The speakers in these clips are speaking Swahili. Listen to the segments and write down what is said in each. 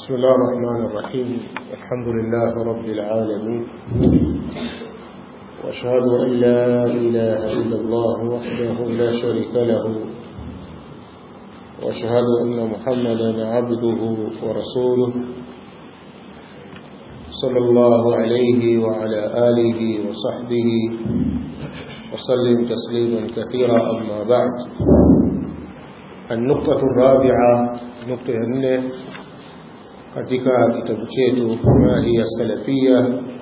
بسم الله الرحمن الرحيم الحمد لله رب العالمين واشهد أن لا إله إلا الله وحده لا شريك له واشهد أن محمدا عبده ورسوله صلى الله عليه وعلى آله وصحبه وسلم تسليما كثيرا أما بعد النقطة الرابعة نقطة nne katika kitabu chetu ma hiya salafia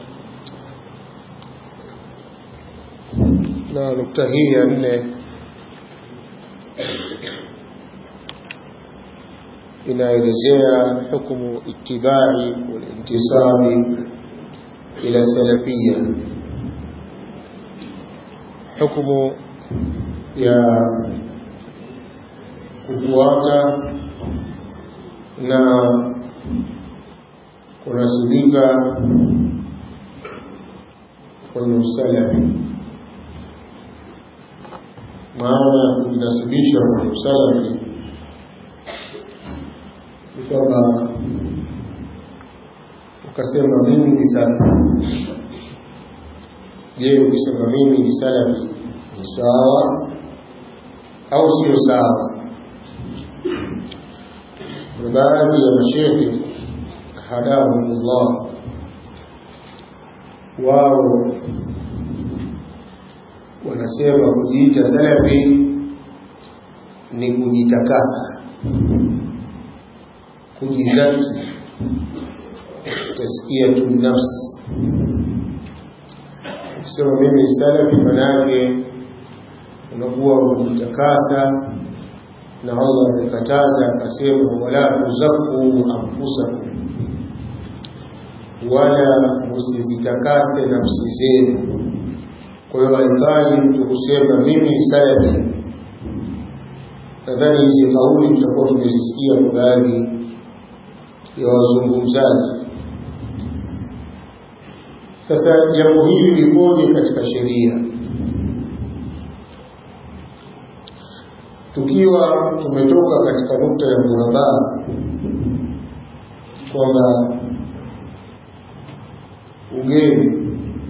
na nukta hii ya nne inaelezea hukumu itibai walintisabi ila salafia hukumu ya kufuata na kunasibika kwenye usalafi maana kujinasibisha kwenye usalafi ni kwamba ukasema mimi ni salafi je ukisema mimi ni salafi ni sawa au sio sawa kuna baadhi ya mashehe hadahumullah wao wanasema kujiita salafi ni kujitakasa kujizaki taskiyatu nafsi ukisema mimi ni salafi manake unakuwa kujitakasa na Allah amekataza akasema wala tuzaku anfusakum wala msizitakase nafsi zenu kwa hiyo haifai mtu kusema mimi ni salafi nadhani hizi kauli tutakuwa tumezisikia kwa baadhi ya wazungumzaji sasa jambo hili likoje katika sheria tukiwa tumetoka katika nukta ya murabaa kwamba ugeni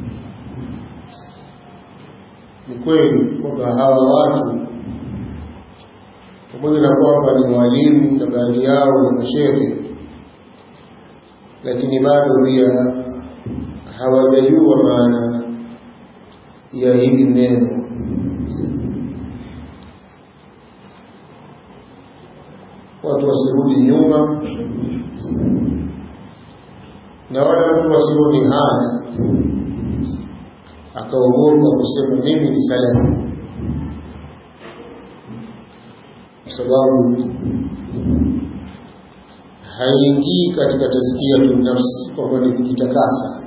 ni kweli kwamba hawa watu pamoja na kwamba ni walimu na baadhi yao ni mashehe lakini bado pia hawajajua maana ya hili neno watu wasirudi nyuma na wala mtu wasioni haya akaogopa kusema mimi ni salafi kwa sababu haingii katika taskia nafsi kwamba ni kujitakasa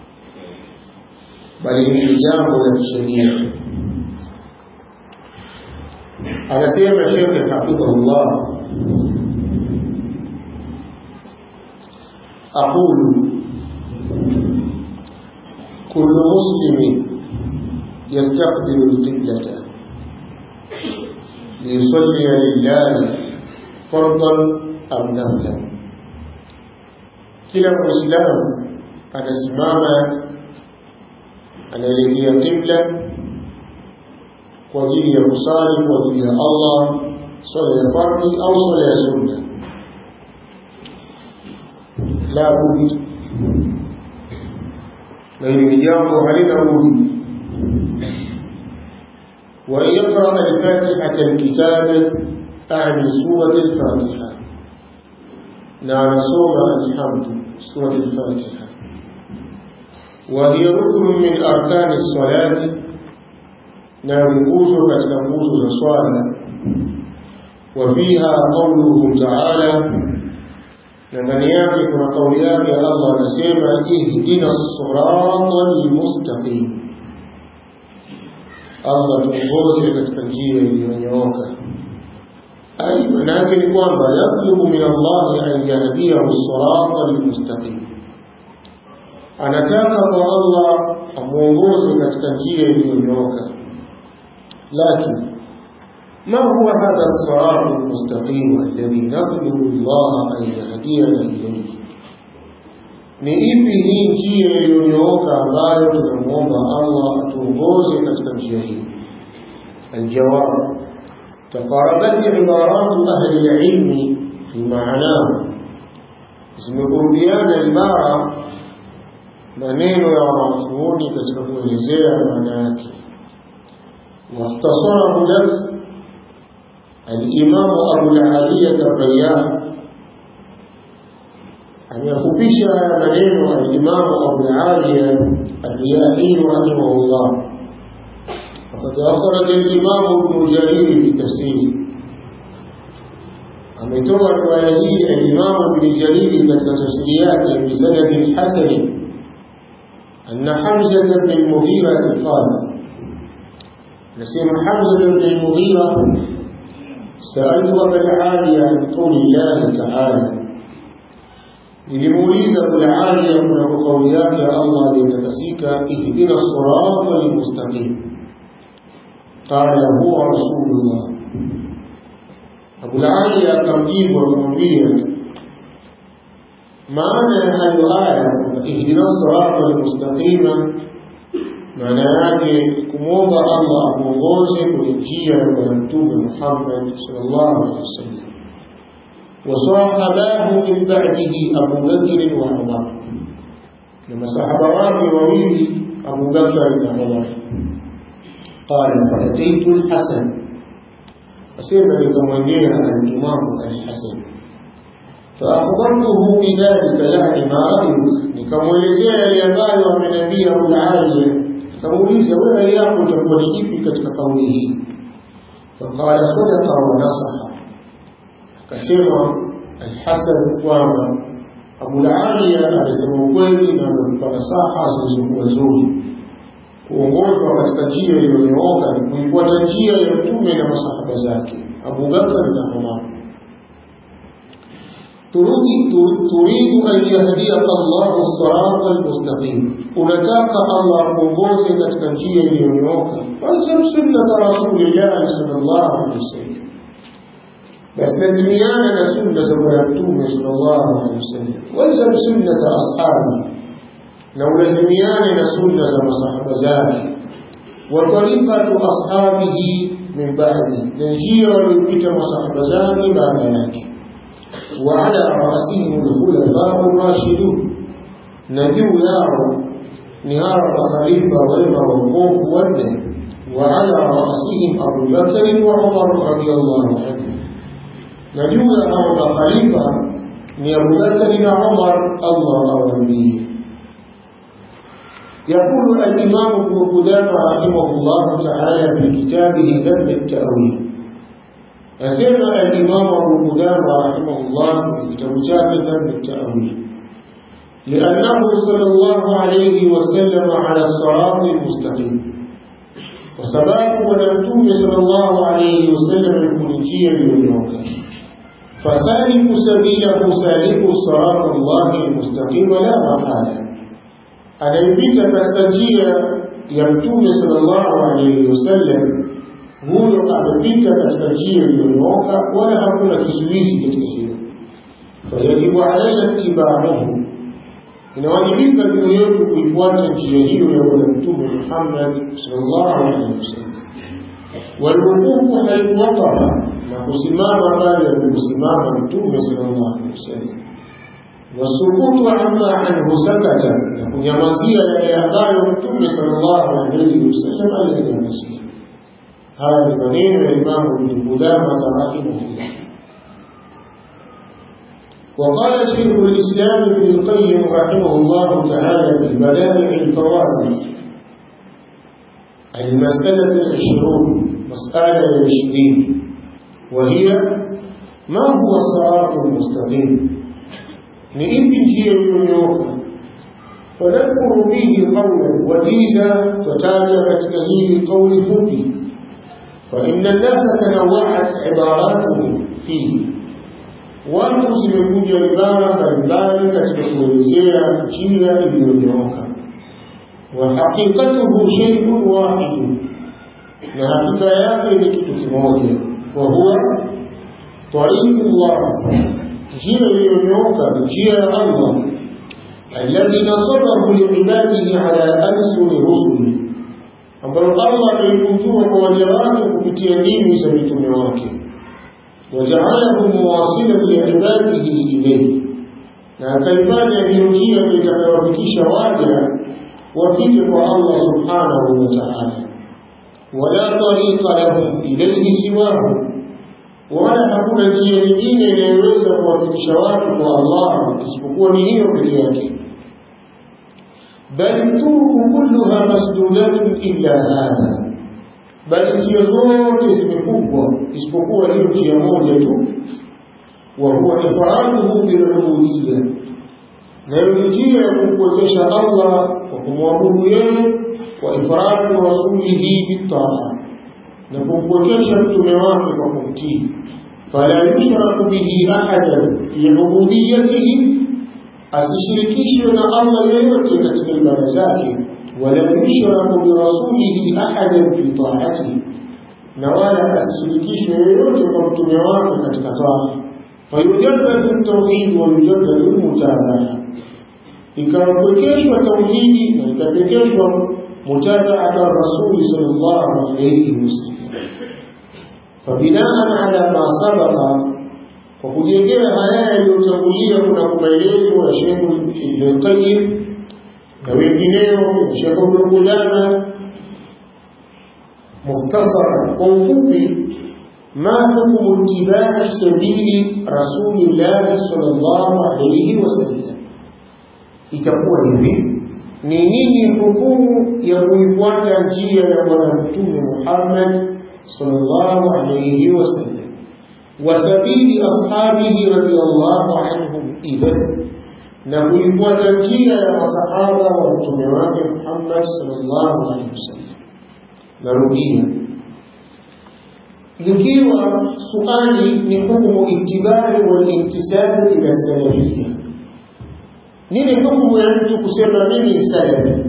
bali hili ni jambo la kisheria anasema shekhe hafidhahullah أقول كل مسلم يستقبل القبلة ليصلي لله فرضا أم نفلا kila muislamu anasimama anaelekea qibla kwa ajili ya kusali kwa ajili ya Allah swala ya fardhi au swala ya sunna la budi na hili ni jambo halina budi وأن يقرأ الفاتحة الكتاب أعني سورة الفاتحة نعم سورة الحمد سورة الفاتحة وهي ركن من أركان الصلاة نعم نقوز كتنقوز الصلاة وفيها قوله تعالى na ndani yake kuna kauli yake Allah anasema ihdina sirata almustaqim Allah tuongoze katika njia iliyonyooka ai manake ni kwamba yatlubu min Allah an yahdiyahu sirata almustaqim anataka kwa Allah amuongoze katika njia iliyonyooka lakini ما هو هذا الصراط المستقيم الذي نطلب الله أن يهدينا إليه ni ipi hii njia iliyonyooka ambayo tunamwomba Allah atuongoze katika njia hii الجواب تقاربت عبارات أهل العلم في معناه zimekurudiana ibara maneno ya wanachuoni katika kuelezea maana yake واختصره لك الإمام أبو العالية الريان أن يخبش هذا منين الإمام أبو العالية الرياحي رحمه الله وقد أخرج الإمام ابن جرير في تفسيره ametoa riwaya hii al-Imam Ibn Jarir katika tafsiri yake bisanad hasan anna Hamza ibn al-Mughira qala nasema Hamza ibn al-Mughira سألت أبا العالية عن قول الله تعالى nilimuuliza Abulaliya kuna kauli yake Allah aliyetakasika ihdina sirata almustaqim qala huwa rasulullah Abulaliya akamjibu akamwambia maana ya hayo aya ihdina sirata almustaqima maana yake kumwomba Allah amuongoze kwenye njia ya Bwana Mtume Muhammad sallallahu alaihi wasallam وصاحباه من بعده أبو بكر وعمر لما صحبه وويل أبو بكر وعمر قال فأتيت الحسن أسير لكمانية الإمام الحسن فأخبرته بذلك يعني ما رأيك nikamwelezea yale ambayo amenambia Abulaliya nikamuuliza wewe rai yako itakuwa ni ipi katika kauli hii faqala sadaqa wa nasaha akasema Alhasan kwamba Abulaliya alisema ukweli na amempa nasaha zilizokuwa nzuri. Kuongozwa katika njia iliyonyooka ni kuifuata njia ya Mtume na masahaba zake Abu Bakar na Umar. turidu an yahdiyaka Allahu sirata almustaqim, unataka Allah akuongoze katika njia iliyonyooka. Falzam sunnata rasulillahi sallallahu alaihi wasallam basi lazimiana na sunna za bwana mtume sallallahu alaihi wasallam walzam sunnata ashabi na ulazimiane na sunna za masahaba zake wa tariqatu ashabihi min ba'di na njia waliopita masahaba zake baada yake wa ala rasihim alkhulafa'u rashidun na juu yao ni hawa makhalifa wema waongofu wanne wa ala rasihim Abu Bakr wa Umar radiyallahu anhu na juu ya hao makhalifa ni Abu Bakari na Umar Allah awaridhie. يقول الإمام ابن قدامة رحمه الله تعالى في كتابه ذم التأويل أسمع الإمام ابن قدامة رحمه الله في كتاب ذم التأويل لأنه صلى الله عليه وسلم على الصراط المستقيم وسباب ونمتوم صلى الله عليه وسلم الكونجية للنوكة فسالك سبيله سالك صراط الله المستقيم لا محالة anayepita katika njia ya mtume sallallahu alaihi wasallam huyo amepita katika njia iliyonyooka wala hakuna kizuizi katika hilo fayajibu alaina itibaahu inawajibika juu yetu kuifuata njia hiyo ya bwana mtume muhammad sallallahu alaihi wasallam walwuqufu haithu waqafa na kusimama pale aliposimama mtume sallallahu alaihi wasallam wasukutu amma anhu sakata na kunyamazia yale ambayo mtume sallallahu alaihi wasallam aliyanyamazia haya ni maneno ya imamu ibn qudama rahimahullah وقال شيخ الإسلام ابن القيم رحمه الله تعالى في بدائع الفوائد المسألة العشرون مسألة العشرين وهي ما هو الصراط المستقيم نئب جير اليوم فنذكر فيه قولا وجيزا فتابع كتكهيل قول فوقي فإن الناس تنوعت عباراتهم فيه watu zimekuja ibara mbalimbali katika kuelezea njia iliyonyooka wa haqiqatuhu shay'un wahid na hakika yake ni kitu kimoja wa huwa tariqullah njia iliyonyooka ni njia ya Allah alladhi nasabahu liibadihi ala alsuni rusuli ambayo Allah ameikunjua kwa waja wake kupitia ndimi za mitume wake wajaalahu muwasilan liibadihi ilayhi na akaifanya hiyo njia itakayowafikisha waja wafike kwa Allah subhanahu wa ta'ala wala tariqa lahum ilayhi siwahu wala hakuna njia nyingine inayoweza kuwafikisha watu kwa Allah isipokuwa ni hiyo pekee yake bali turuku kulluha masdudatun illa hadha bali njia zote zimefungwa isipokuwa hiyo njia moja tu wa huwa ifraduhu bilubudiyya nayo njia ya kumpwekesha Allah kwa kumwabudu yeye wa ifradu rasulihi bitaa na kumpwekesha mtume wake kwa kumtii fala yushraku bihi ahadan fi ubudiyatihi asishirikishwe na Allah yeyote katika ibada zake wala yushraku birasulihi ahadan fi taatihi na wala asishirikishwe yeyote kwa mtume wake katika taa fayujadadu tauhid wa yujadadu lmutabaa ikapwekeshwa tauhidi na ikapekeshwa mutabaata rasuli sallallahu alayhi wasallam fabinaan ala ma sabaqa kwa kujengea haya yaliyotangulia kuna maelezo ya Sheikh Ibn Qayyim na wengineo Sheikh Ibn Qudama mukhtasara kwa ufupi ما حكم اتباع سبيل رسول الله صلى الله عليه وسلم itakuwa hivi ni nini hukumu ya kuifuata njia ya bwana mtume Muhammad sallallahu alayhi wasallam wa sabili ashabihi radiyallahu anhum idhan na kuifuata njia ya masahaba wa mtume wake Muhammad sallallahu alayhi wasallam narudia likiwa suali ni hukumu itibari wal intisabi ila salafiyya nini hukumu ya mtu kusema mimi ni salafi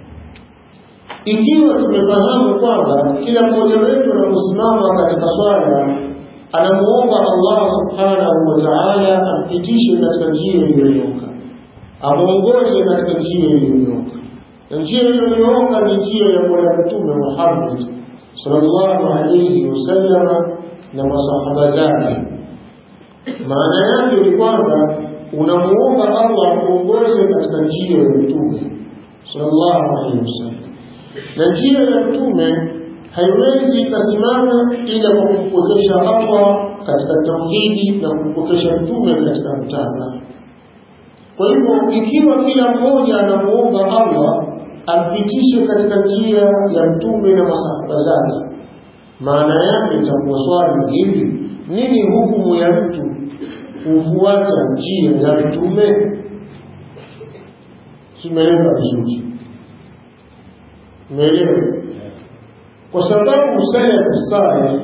ikiwa tumefahamu kwamba kila mmoja wetu anaposimama katika swala anamuomba Allah subhanahu wa ta'ala ampitishe katika njia iliyonyooka amuongoze katika njia iliyonyooka na njia iliyonyooka ni njia ya bwana mtume Muhammad sallallahu alayhi wasallam na masahaba zake maana yake ni kwamba unamuomba Allah akuongoze katika njia ya mtume sallallahu alaihi wasallam na njia ya mtume haiwezi ikasimama ila kwa kumpokesha Allah katika tauhidi na kumpokesha mtume katika mtaba kwa hivyo ikiwa kila mmoja anamuomba Allah ampitishe katika njia ya mtume na masahaba zake maana yake itakuwa swali hili nini hukumu ya mtu kufuata njia ya mtume simeelewa vizuri umeelewa kwa sababu salafu salih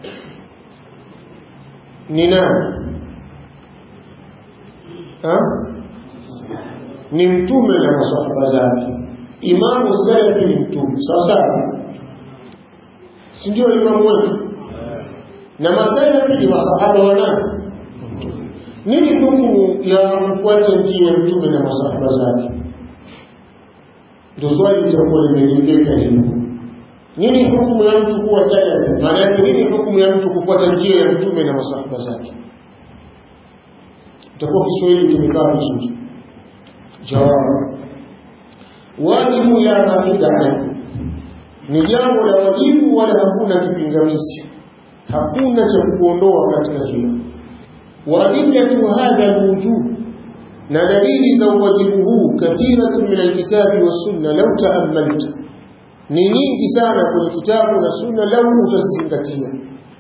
ni nani ni mtume na masahaba zake imamu salafi ni mtume sawa sawa si ndio imamu wetu na masalafi ni masahaba wa nani nini hukumu ya kufuata njia ya mtume na masahaba zake ndio swali litakuwa limejengeka hivyo nini hukumu ya mtu kuwa salafi maana yake nini hukumu ya mtu kufuata njia ya mtume na masahaba zake itakuwa kiswahili kimekaa vizuri jawabu wajibu la mabida ni jambo la wajibu wala hakuna kipingamizi hakuna cha kuondoa katika hilo وأدلة هذا الوجوب na dalili za uwajibu huu kathiratun min alkitabi wassunna lau taamalta ni nyingi sana kwenye kitabu na sunna lau utazizingatia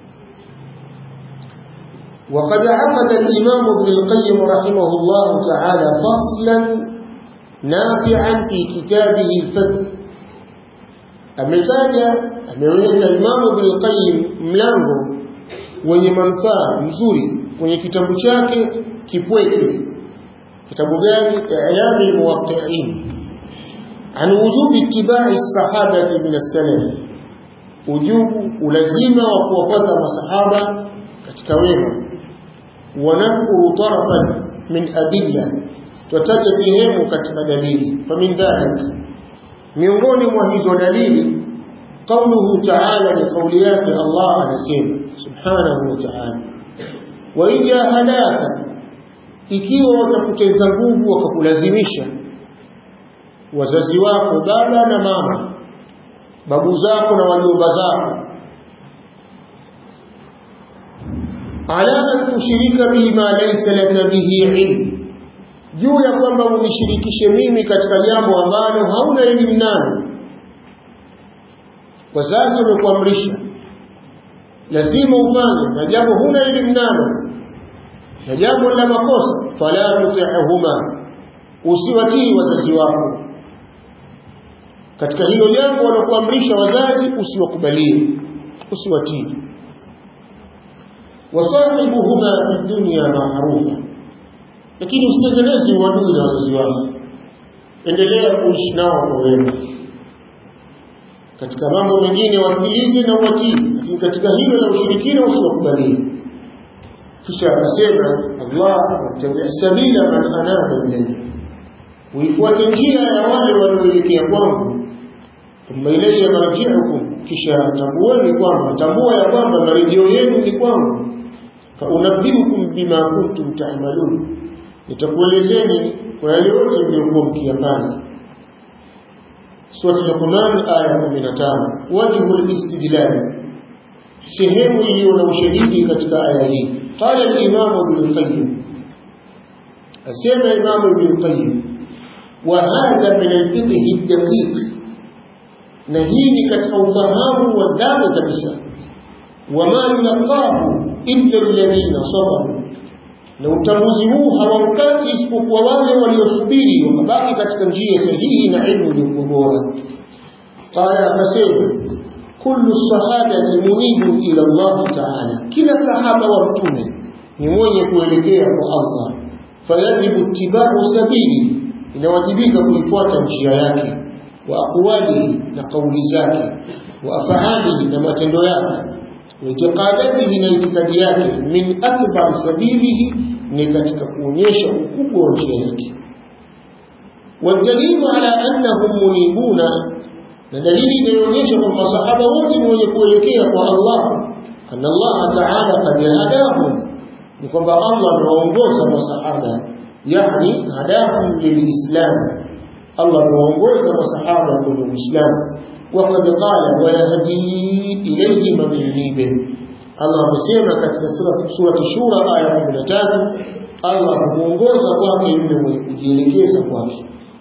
وقد عقد الإمام ابن القيم رحمه الله تعالى فصلا نافعا في كتابه الفتح ametaja ameweka Imam Ibn al-Qayyim mlango wenye manufaa mzuri kwenye kitabu chake kipweke kitabu gani i'lam al-muwaqqi'in an wujub ittiba'i as-sahabati min as-salaf ujubu ulazima wa kuwafuata masahaba katika wema wa nadhkuru tarafan min adilla tutataja sehemu katika dalili famin dhalik miongoni mwa hizo dalili قوله تعالى لقوليات الله anasema subhanahu wa ta'ala wa in jahadaka ikiwa watakuteza nguvu wakakulazimisha wazazi wako baba na mama babu zako na wajomba zako ala an tushirika bima laysa laka bihi ilm juu ya kwamba unishirikishe mimi katika jambo ambalo hauna elimu nalo wazazi wamekuamrisha lazima ufanye na jambo huna elimu nalo na jambo la makosa fala tuti'huma usiwatii wazazi wako katika hilo jambo walokuamrisha wazazi usiwakubalie usiwatii wasahibuhuma fi dunya ma'rufa lakini usitengeneze uadui na wazazi wako endelea kuishi nao kwa wema katika mambo mengine wasikilize na uwatii lakini katika hilo la ushirikina usiwakubalie kisha akasema Allah wattabi' sabila man anaba ilayya uifuate njia ya wale walioelekea kwangu thumma ilayya marji'ukum kisha tambueni kwamba tambua ya kwamba marejeo yenu ni kwangu fa unabbiukum bima kuntum ta'malun nitakuelezeni kwa yale yote mliokuwa mkiyafanya Surah Luqman aya 15 wajhu al-istidlal sehemu iliyo na ushahidi katika aya hii qala al-imam ibn qayyim asema imam ibn qayyim wa hadha min al-fiqh ad-daqiq na hii ni katika ufahamu wa ndani kabisa wama yulaqahu illa alladhina sabaru na utambuzi huu hawaupati isipokuwa wale waliosubiri wakabaki katika njia sahihi na ilmu iliyokuwa bora qala akasema kullu sahabati munibu ila Allah ta'ala kila sahaba wa mtume ni mwenye kuelekea kwa Allah fayajibu ittiba'u sabili inawajibika kuifuata njia yake wa aqwalihi na kauli zake wa af'alihi na matendo yake itiqadatihi na itikadi yake min akbar sabilihi ni katika kuonyesha ukubwa wa njia yake والدليل على أنهم منيبون na dalili inayoonyesha kwamba masahaba wote ni wenye kuelekea kwa Allah anna Allah ta'ala qad hadahum ni kwamba Allah amewaongoza masahaba yani hadahum lilislam Allah amewaongoza masahaba kwenye Uislamu وقد قال ويهدي إليه من ينيب Allah amesema katika sura Shura aya 13 Allah huongoza kwake yule mwenye kujielekeza kwake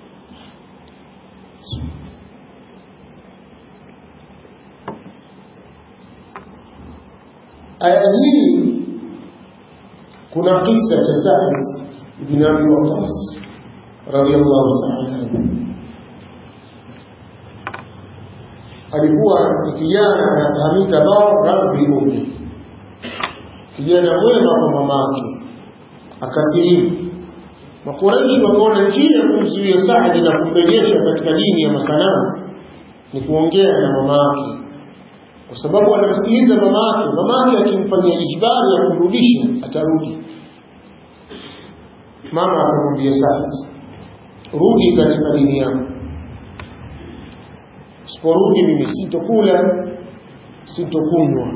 aya hii kuna kisa cha Sa'id ibn Abi Waqqas radiyallahu ta'ala anhu alikuwa ni kijana anafahamika rabbi ummi kijana mwema kwa mamake akasilimu makuraishi wakaona njia ya kumzuia Saadi na kumrejesha katika dini ya masanamu ni kuongea na mamake kwa sababu anamsikiliza mamake mamake akimfanyia ijibari ya kumrudisha atarudi mama akamwambia Saadi rudi katika dini yako siporudi mimi sitokula sitokunywa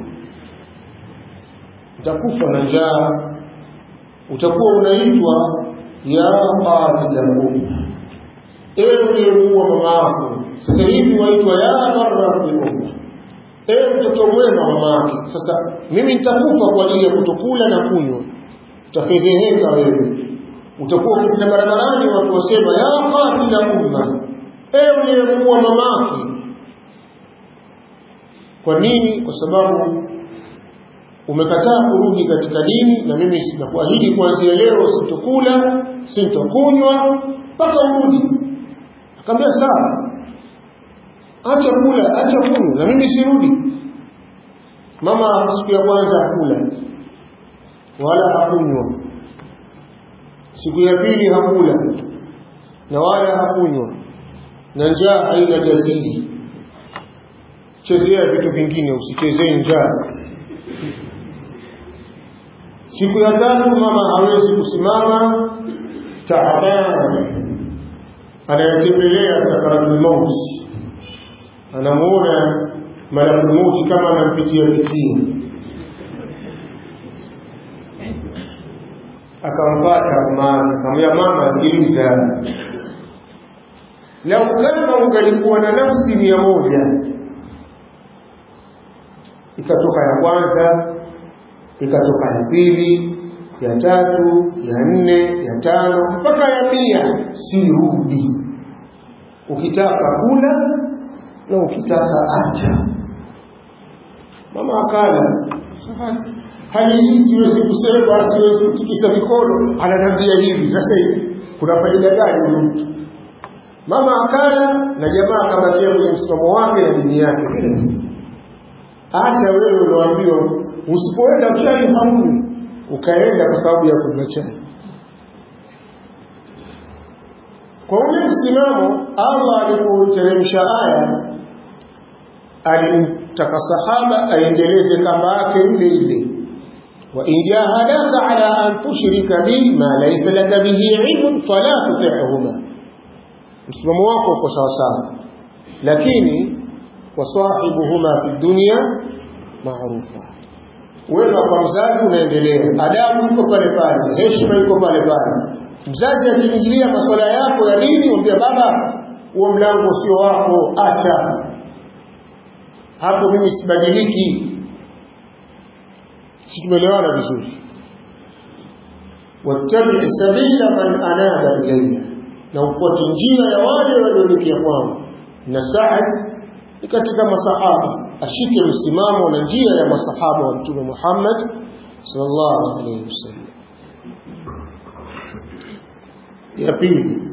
utakufa na njaa utakuwa unaitwa ya qatila umma ewe uliyemuua mama yako sasa hivi waitwa ya barra bi umma ewe mtoto mwema mama yake sasa mimi nitakufa kwa ajili ya kutokula na kunywa utafedheheka wewe utakuwa ukipita barabarani watu wasema ya qatila umma ewe uliyemuua mama yake kwa nini kwa sababu umekataa kurudi katika dini na mimi sinakuahidi kuanzia leo sitokula sintokunywa mpaka urudi akamwambia sawa acha kula acha kunywa na mimi sirudi mama siku ya kwanza hakula wala hakunywa siku ya pili hakula na wala hakunywa na njaa haina jasiri chezea vitu vingine usichezee njaa siku ya tatu mama hawezi kusimama taaban anayetembelea sakaratul mauti anamuona malakul mauti kama anampitia pitia akampata mama akamwambia mama sikiliza lau kama ungalikuwa na nafsi mia moja ikatoka ya kwanza ikatoka ya pili ya tatu ya nne ya tano mpaka ya mia sirudi ukitaka kula na ukitaka acha mama akala hali hii siwezi kusema siwezi kutikisa mikono ananiambia hivi sasa hivi kuna faida gani huyu mtu mama akala na jamaa akabakia kwenye msimamo wake na dini yake acha wewe ulioambiwa usipoenda chai hamni ukaenda kwa sababu ya kunywa chai kwa ule msimamo Allah alipoteremsha aya alimtaka sahaba aendeleze kamba yake ile ile wa in jahadaka ala an tushrika bi ma laysa laka bihi ilmun fala tuti'huma msimamo wako uko sawa sawa lakini wasahibuhuma fi dunya maarufa wema kwa mzazi unaendelea adabu iko pale pale heshima iko pale pale mzazi akiingilia masuala yako ya dini mwambia baba huo mlango sio wako acha hapo mimi sibadiliki si tumeelewana vizuri wattabi sabila man anaba ilayya na ufuate njia ya wale walioelekea kwangu na Saad ni katika masahaba ashike msimamo na njia ya masahaba wa mtume Muhammad sallallahu alayhi wasallam ya pili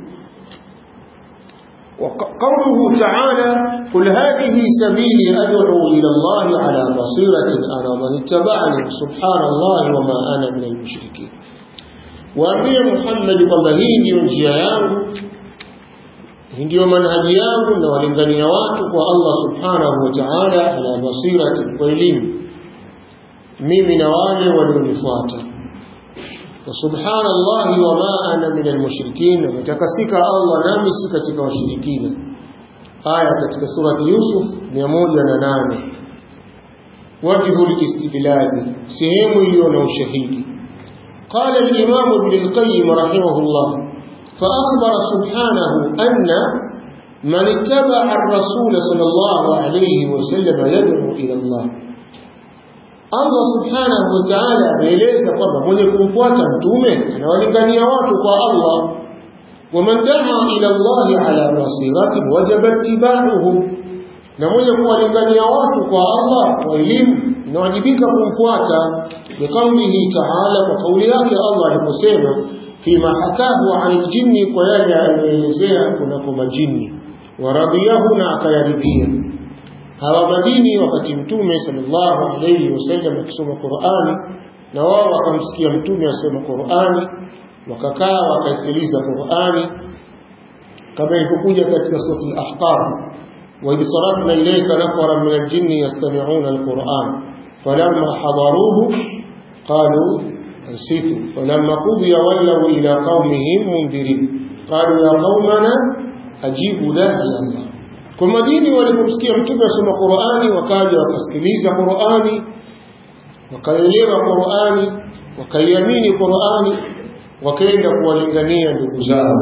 وقوله تعالى قل هذه سبيلي أدعو إلى الله على بصيرة أنا ومن اتبعني سبحان الله وما أنا من المشركين waambie Muhammad kwamba hii ndiyo njia yangu, hii ndiyo manhaji yangu, na walingania watu kwa Allah subhanahu wa ta'ala ala basirati, kwa elimu, mimi na wale walionifuata. Wa subhanallahi wa ma ana min almushrikin, ametakasika Allah nami si katika washirikina. Aya katika surati Yusuf 108 wajhu listidlali, sehemu iliyo na ushahidi قال الإمام ابن القيم رحمه الله فأخبر سبحانه أن من اتبع الرسول صلى الله عليه وسلم يدعو إلى الله Allah subhanahu wa ta'ala ameeleza kwamba mwenye kumfuata mtume anawalingania watu kwa Allah waman daa ila Allah ala basirati wajaba ittiba'uhu na mwenye kuwalingania watu kwa Allah kwa elimu inawajibika kumfuata biqaulihi ta'ala kwa kauli yake Allah aliposema fima hakahu an aljinni kwa yale aliyoelezea kunako majini waradiyahu na akayaridhia hawa majini wakati mtume sallallahu alayhi wasallam akisoma Qur'ani na wao wakamsikia mtume asoma Qur'ani wakakaa wakaisikiliza Qur'ani kama ilivyokuja katika sura al-Ahqaf وإذ صرفنا إليك نفرا من الجن يستمعون القرآن فلما حضروه قالوا أنسيتوا فلما قضي ولوا إلى قومهم منذرين قالوا يا قومنا أجيبوا داعي الله كما ديني walipomsikia mtume asoma Qur'ani wakaja wakasikiliza Qur'ani wakaelewa Qur'ani wakaiamini Qur'ani wakaenda kuwalingania ndugu zao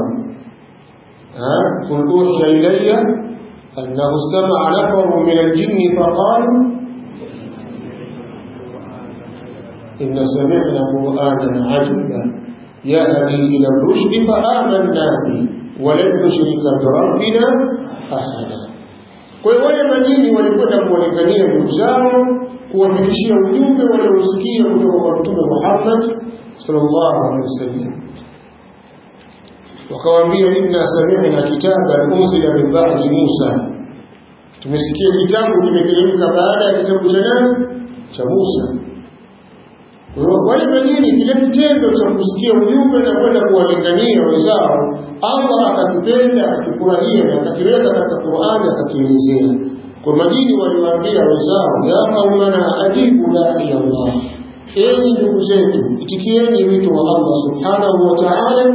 قل أوحي إلي أنه استمع نفر من الجن فقالوا إن سمعنا قرآنا عجبا يهدي إلى الرشد فآمنا به ولن نشرك بربنا أحدا kwa hiyo wale majini walikwenda kuwalingania ndugu zao kuwafikishia ujumbe waliosikia kutoka kwa mtume Muhammad sallallahu alaihi wasallam wakawaambia inna sami'na kitaban unzila min ba'di Musa tumesikia kitabu kimeteremka baada ya kitabu cha nani cha Musa wale majini kile kitendo cha kusikia ujumbe na kwenda kuwalingania wenzao Allah akakipenda akakifurahia na akakiweka katika Qur'ani akakielezea kwa majini waliwaambia wenzao ya qaumana ajibu da'i Allah enyi ndugu zetu itikieni wito wa Allah subhanahu wa ta'ala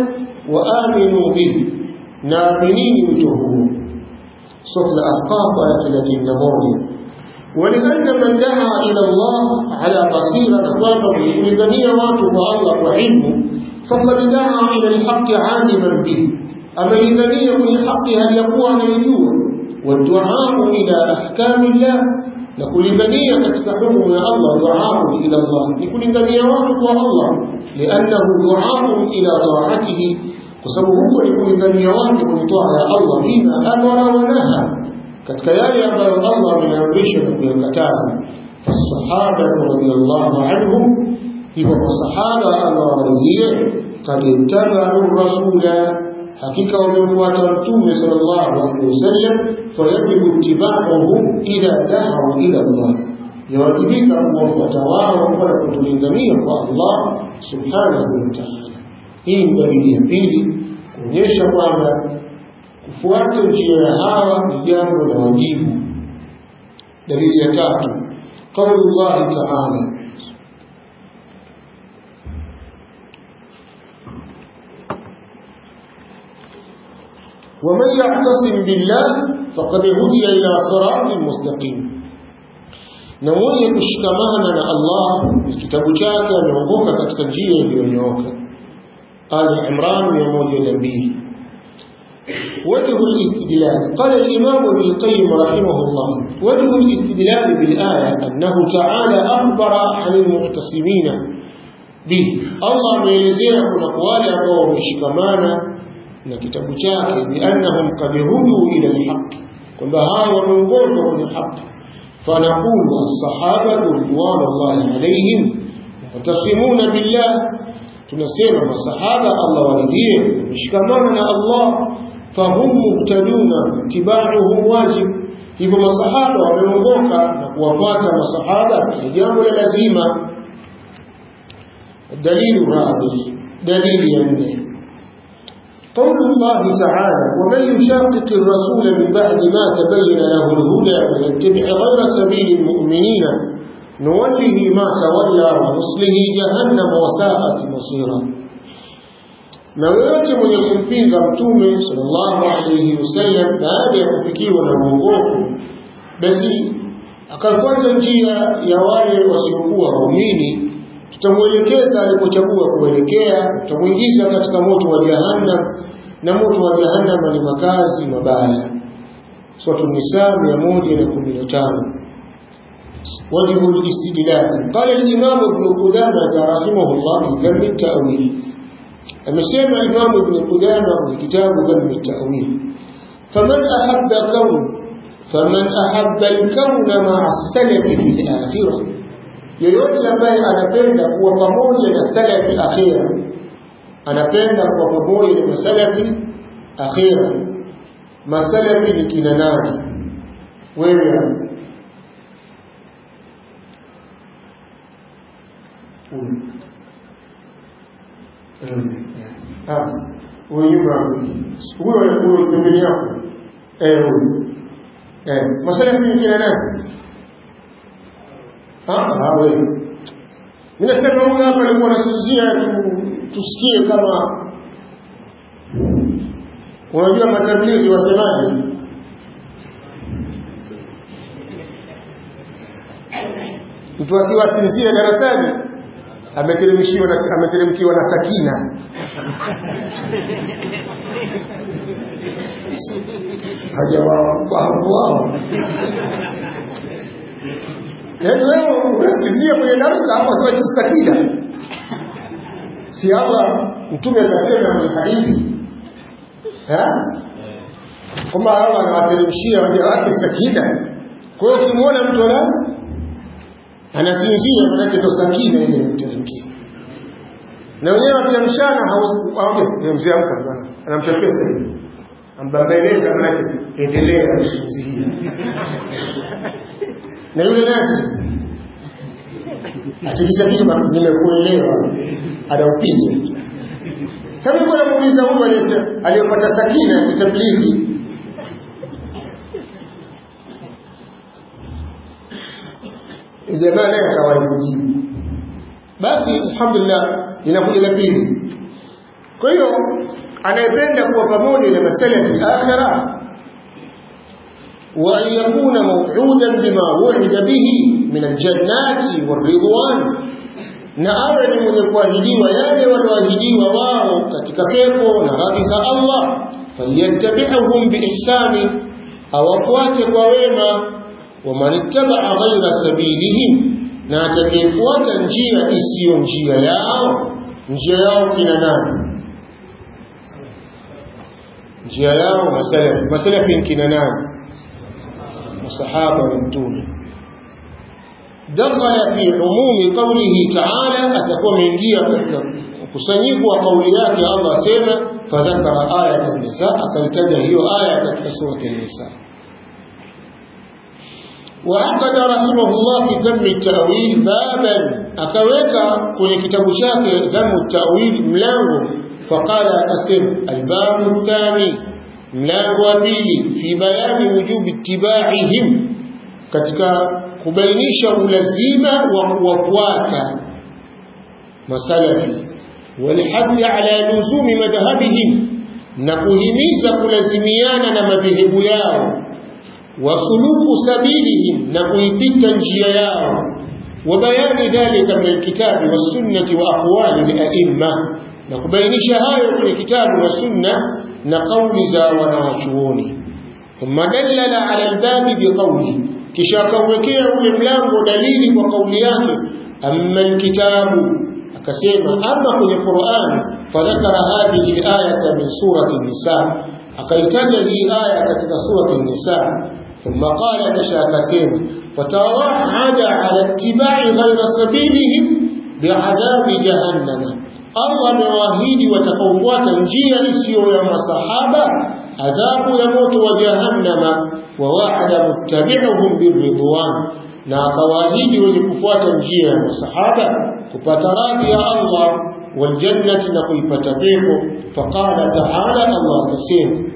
وآمنوا به نامنين وجهه سورة الأحقاف آية 31 ولأن من دعا إلى الله على بصيرة أخوانه لجميع واتوا الله وعلمه فقد دعا إلى الحق عالما به أما لجميع من الحق هل يقوى يجوع والدعاء إلى أحكام الله لكل جميع تتحكم يا الله دعاء إلى الله لكل جميع واتوا الله لأنه دعاء إلى طاعته وسبب هو لكل جميع واتوا لطاعة الله فيما أمر ونهى katika yale ambayo Allah ameamrisha na kuyakataza fasahaba radhiyallahu anhum hivyo masahaba Allah waridhie kad ittabau rasula hakika wamemfuata mtume sallallahu alaihi wasallam fayajibu ittibauhum ila da'wa ila Allah yawajibika kuwafuata wao kwa kutulingania kwa Allah subhanahu wa ta'ala hii ni dalili ya pili kuonyesha kwamba kufuata njia ya hawa ni jambo la wajibu dalili ya tatu qaulullahi taala ومن يعتصم بالله فقد هدي الى صراط مستقيم na mwenye kushikamana na Allah kitabu chake ameongoka katika njia iliyonyooka Ali Imran 102 وجه الاستدلال قال الإمام ابن القيم رحمه الله وجه الاستدلال بالآية أنه تعالى أخبر عن المعتصمين به الله ميزيه نقوال أبوه مشكمانا نكتب شاكي بأنهم قد هدوا إلى الحق كل هذا ومنقوله من الحق فنقول الصحابة رضوان الله عليهم معتصمون بالله tunasema masahaba Allah waridhie mshikamano na Allah fahum muhtaduna tibauhu wajib hivyo masahaba wameongoka na kuwafuata masahaba ni jambo la lazima dalilu rabi dalili ya nne قول الله تعالى ومن يشاقق الرسول من بعد ما تبين له الهدى ويتبع غير سبيل المؤمنين نوله ما تولى ونصله جهنم وساءت مصيرا na yoyote mwenye kumpinga mtume sallallahu alayhi wasallam baada ya kufikiwa na uongofu basi akafuata njia ya wale wasiokuwa waumini tutamwelekeza alipochagua kuelekea tutamwingiza katika moto wa jahannam na moto wa jahannam ni makazi mabaya sura nisa 115 وجه الاستدلال قال الإمام ابن قدامة رحمه الله في ذم التأويل amesema Imam Ibn Qudama kwenye kitabu Dhammi Ta'wil faman ahabba kaun faman ahabba al-kauna ma'a as-salafi fi al-akhirah yeyote ambaye anapenda kuwa pamoja na salafi akhira anapenda kuwa pamoja na masalafi akhira masalafi ni kina nani wewe huyu nyuma huyo huyo pembeni yako eh huyu eh masalafi ni kina nani ah wewe mimi nasema huyu hapa alikuwa anasinzia tusikie kama unajua matablighi wasemaje mtu akiwa sinzia darasani ameteremshiwa na ameteremkiwa na sakina hajawafahamu wao yaani wewe unasikizia kwenye darasa hapo sema kitu sakina si Allah mtume akasema kwenye hadithi kwamba Allah anawateremshia waja wake sakina kwa hiyo ukimwona mtu ana anasinzia manake ndo sakina ile imteremkia na wenyewe akiamshana hausiamka anamchapesa hivi ambabeleza manake endelea kusinzia na yule nasi atikisha kitu nimekuelewa anaupiga sasa kwa namuuliza huyu aliyepata sakina ya tablighi jamaa naye akawahi kujibu basi alhamdulillah linakuja la pili kwa hiyo anayependa kuwa pamoja na masalafi akhira وأن يكون موعودا بما وعد به من الجنات والرضوان na awe ni mwenye kuahidiwa yale walioahidiwa wao katika pepo na radhi za Allah falyattabi'uhum biihsani awafuate kwa wema waman ittabaa ghaira sabilihim na atakayefuata njia isiyo njia yao njia yao kina nani njia yao masalafi masalafi kina nani masahaba wa mtume dakhala fi umumi qawlihi ta'ala atakuwa ameingia katika mkusanyiko wa kauli yake Allah asema fadhakara ayat an-nisa akaitaja hiyo aya katika surati an-nisa وعقد رحمه الله في ذم التأويل بابا أكويك كل كتاب شاك ذم التأويل ملانه فقال أسم الباب الثاني mlango wa pili fi bayani wujubi ittibaihim katika kubainisha ulazima wa kuwafuata masalafi walhadhi ala luzumi madhhabihim na kuhimiza kulazimiana na madhehebu yao wasuluku sabilihim na kuipita njia yao وبيان ذلك من الكتاب والسنة وأقوال الأئمة نكبينش هاي من الكتاب والسنة نقول ذا ونوشوني ثم دلل على الباب بقوله كشاكوكيه الملام دليل وقوليات أما الكتاب أكسيما أما في القرآن فذكر هذه الآية من سورة النساء أكيتج لي آية في سورة النساء ثم قال كشاكسيما فتوعد على اتباع غير سبيلهم بعذاب جهنم Allah amewaahidi watakaofuata njia isiyo ya masahaba adhabu ya moto wa jahannama wa wa'ada muttabi'uhum birridwan na akawaahidi wenye kufuata njia ya masahaba kupata radhi ya Allah wal jannati na kuipata pepo faqala ta'ala Allah akasema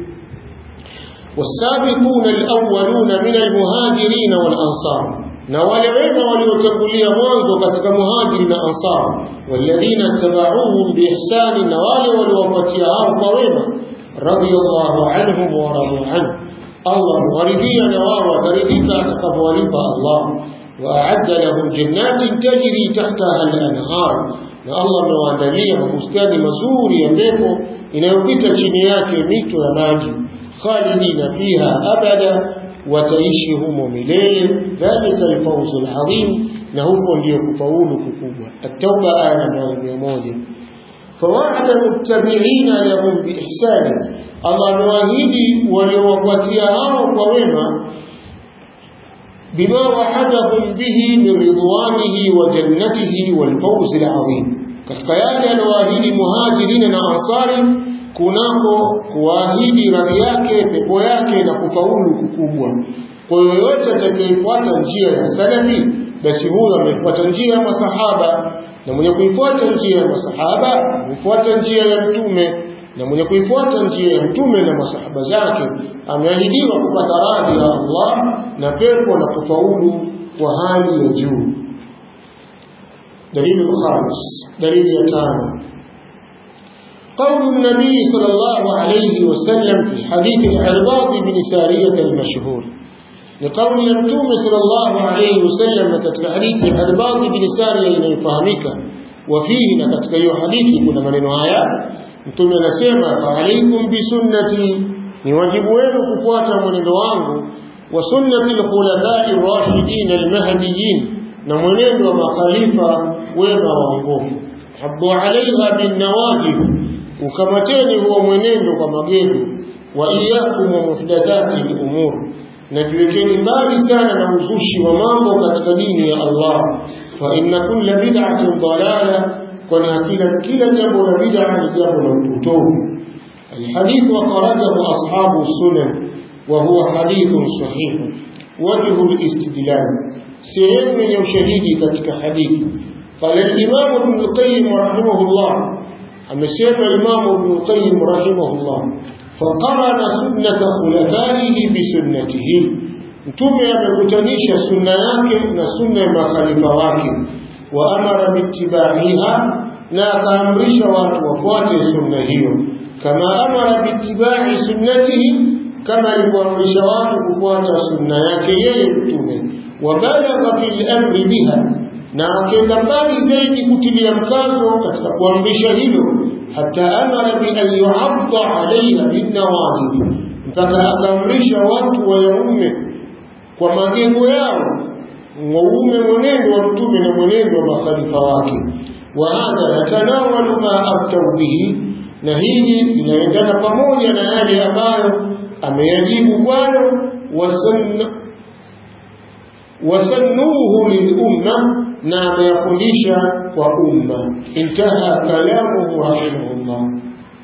والسابقون الأولون من المهاجرين والأنصار na wale wema waliotangulia mwanzo katika muhajiri na ansar walladhina tabauhum biihsani na wale waliowapatia hao kwa wema radiyallahu anhum wa radu anhu Allah waridhia na wao wataridhika atakapowalipa Allah وأعد لهم جنات تجري تحتها الأنهار na Allah amewaandalia mabustani mazuri ya pepo inayopita chini yake mito ya maji khalidina fiha abada wataishi humo milele dhalika alfawzu alazim na huko ndio kufaulu kukubwa at-tauba aya ya 100 فوعد المتبعين لهم بإحسان الله amewaahidi waliowafuatia hao kwa wema بما وعدهم به من رضوانه وجنته والفوز العظيم katika yale aliyoahidi muhajirina na ansari kunako kuahidi radhi yake pepo yake na kufaulu kukubwa kwa yoyote atakayefuata njia ya salafi basi huyo amefuata njia ya masahaba na mwenye kuifuata njia ya masahaba amefuata njia ya mtume na mwenye kuifuata njia ya mtume na masahaba zake ameahidiwa kupata radhi ya Allah na pepo na kufaulu kwa hali ya juu دليل الخامس دليل يتامى قول النبي صلى الله عليه وسلم في حديث العرباط بن سارية المشهور لقول يمتوم صلى الله عليه وسلم كتك حديث العرباط بن سارية يفهمك وفيه لكتك يو حديث كنا من النهاية متوم نسيما فعليكم بسنتي نواجب وين كفواتا من الوانغ وسنة الخلفاء الراشدين المهديين na mwenendo wa makhalifa wema waongofu habbu alaiha binnawajih ukamateni huo mwenendo kwa magendo wa iyakum wa muhdathati lumur na jiwekeni mbali sana na uzushi wa mambo katika dini ya Allah fa inna kulla bid'atin dalala kwani hakika kila jambo la bid'a ni jambo la upotovu الحديث وخرجه أصحاب السنن وهو حديث صحيح وجه الاستدلال sehemu yenye ushahidi katika hadithi qala al-imam ibn al-qayyim rahimahullah amesema imam ibn al-qayyim rahimahullah faqarana sunnata khulafaihi bi sunnatihi mtume amekutanisha sunna yake na sunna ya makhalifa wake wa amara bittiba'iha na akaamrisha watu wafuate sunna hiyo kama amara biittibai sunnatihi kama alivyoamrisha watu kufuata sunna yake yeye mtume wabalagha fil amri biha na akenda mbali zaidi kutilia mkazo katika kuamrisha hilo hata amara bi an yu'adda alaiha binawajib mpaka akaamrisha watu wayaume kwa magego yao waume mwenendo wa mtume na mwenendo wa makhalifa wake wa hadha yatanawalu ma aftau bihi na hili linaendana pamoja na yale ambayo ameyajibu kwayo wasannuhu lilumma na ameyafundisha kwa umma intaha kalamuhu rahimahullah